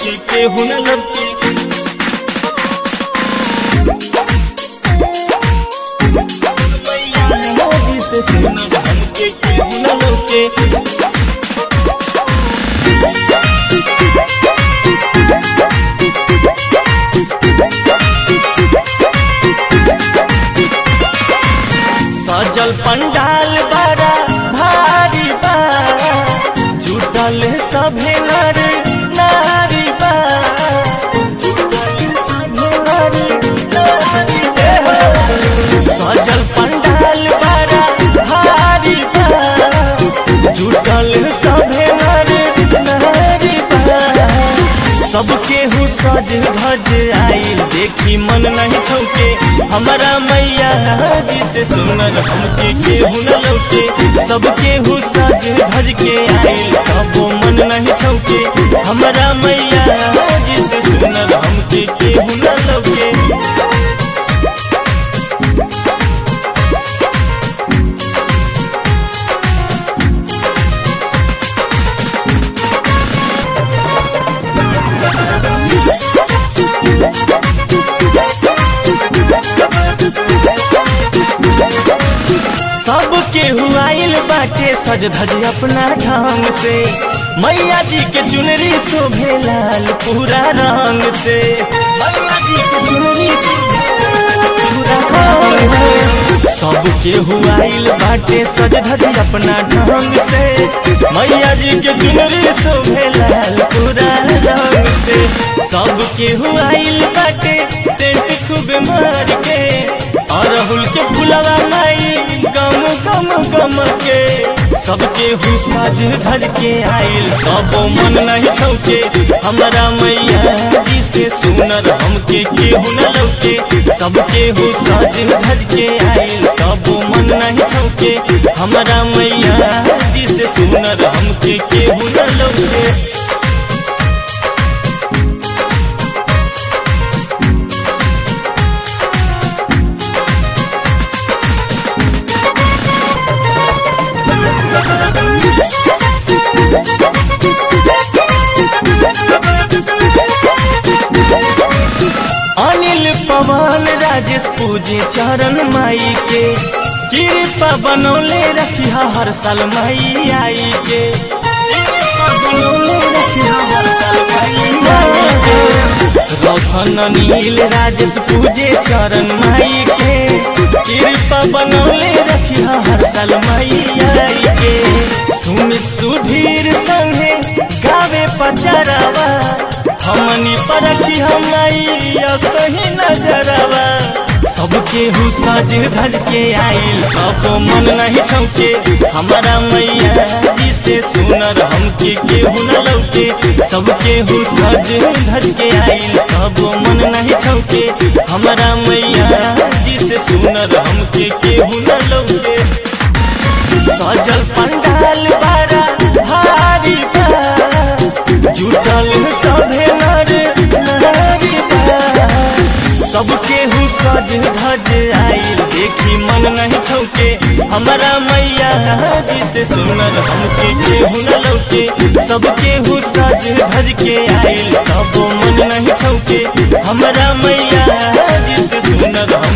हमके केहू न लौके मैया मोदी से सुनर हमके केहू न लौके सजल पंडाल बड़ा भारी बा जुटल सभे नर नारी बा जुटल सभे नर नारी बा। सजल पंडाल बड़ा भारी बा जुटल सभे नर नारी बा सबके हु सज धज आइल देखी मन नहीं छौके हमारा मैया जी से सुनर हमके केहू न लौके सबके हु सज धज के आइल कबो मन नहीं छौके हमारा मैया जी से सुनर हमके केहू न लौके सबके हुआइल बाटे सज धज अपना ढंग से मैया जी के चुनरी शोभे लाल पूरा रंग से मैया जी के चुनरी शोभे लाल पूरा रंग से। सबके हुआइल बाटे सज धज अपना ढंग से मैया जी के चुनरी शोभे लाल पूरा रंग से सबके हुआइल बाटे सेंट खूब मार के और राहुल के फुलवा माई गम गम गम के सबके हुसाज धज के आइल कबो मन नहीं छौके हमारा मैया जी से सुनर हमके केहू न लौके सबके हुसाज धज के आइल कबो मन नहीं छौके हमारा मैया जी से सुनर हमके केहू न लौके अनिल पवन राजेश पूजे चरण माई के कृपा बनौले रखिया हर साल माई आई के कृपा बनौले रखिया हर साल माई आई के रोशन नील राजेश पूजे चरण माई के कृपा बनौले रखिया हर साल माई आई के सुमित सुधीर संगे गावे पचरावा हमनी परखी हमैया सही नजरवा सबके हु सज धज के आइल कबो मन नहीं छौके हमारा मैया जी से सुनर हमके केहू न लौके सबके हु सज धज के आइल कबो मन नहीं छौके हमारा मैया जी से सुनर हमके केहू न लौके सजल पंडाल बारा भारी बा जुटल सभे नर नारी बा सबके हु सज धज आइल देखी मन नहीं छौके हमारा मैया जी से सुनर हमके केहू न लौके सबके हु सज धज के आइल कबो मन नहीं छौके हमारा मैया जी से सुनर हम